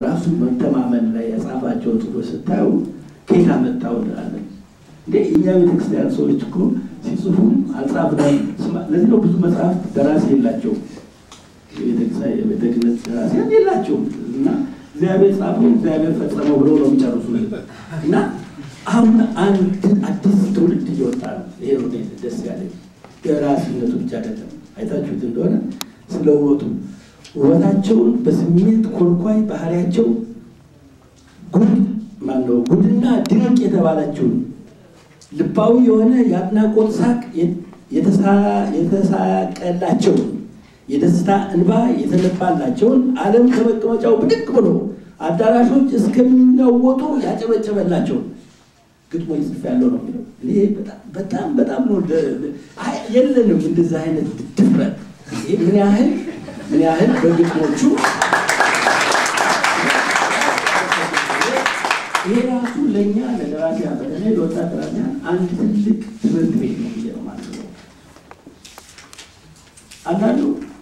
ራሱ መተማመን ላይ የጻፋቸው ጽሑፎች ስታዩ ከየት አመጣው እንላለን። እንደ እኛ ቤተክርስቲያን ሰዎች እኮ ሲጽፉ አልጻፍንም። ለዚህ ነው ብዙ መጽሐፍ ደራሲ የላቸውም። የቤተ ክህነት ደራሲያን የላቸውም እና እግዚአብሔር ጻፈው እግዚአብሔር ፈጸመው ብሎ ነው የሚጨርሱ እና አሁን አንድ አዲስ ትውልድ እየወጣ ነው። ይሄ ነው ደስ ያለኝ። ደራሲነቱ ብቻ አይደለም። አይታችሁት እንደሆነ ስለ ውበቱ ውበታቸውን በስሜት ኮልኳይ ባህሪያቸው ጉድ ማነው ጉድና ድንቅ የተባለችውን ልባዊ የሆነ የአድናቆት ሳቅ የተሳቀላቸውን የደስታ እንባ የተነባላቸውን ዓለም ከመቀመጫው ብድቅ ብሎ አዳራሾች እስከሚናወጡ ያጨበጨበላቸውን ግጥሞች ጽፍ ያለው ነው የሚለው። ይሄ በጣም በጣም ነው የለንም እንደዚህ አይነት ድፍረት። ምን ያህል ምን ያህል በግጥሞቹ ይሄ ራሱ ለእኛ ለደራሲያን በተለይ ለወጣት ደራሲያን አንድ ትልቅ ትምህርት ቤት ነው ብዬ ነው ማለት ነው። አንዳንዱ